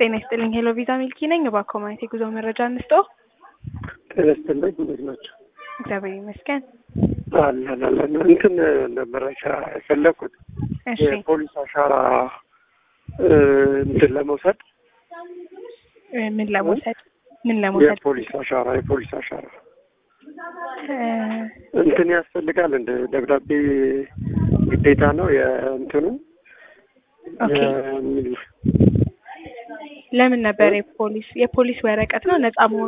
ጤና ይስጥልኝ። ሄሎ ቪዛ ሚልኪ ነኝ። እባክዎ ማለት የጉዞ መረጃ እንስጦ። ጤና ይስጥልኝ። እንዴት ናቸው? እግዚአብሔር ይመስገን። አላላላ እንትን መረጃ የፈለኩት እሺ የፖሊስ አሻራ እ እንትን ለመውሰድ እ ምን ለመውሰድ ምን ለመውሰድ የፖሊስ አሻራ የፖሊስ አሻራ እ እንትን ያስፈልጋል እንደ ደብዳቤ ግዴታ ነው የእንትኑ ኦኬ። የሚል ለምን ነበር የፖሊስ የፖሊስ ወረቀት ነው ነጻ መሆኑ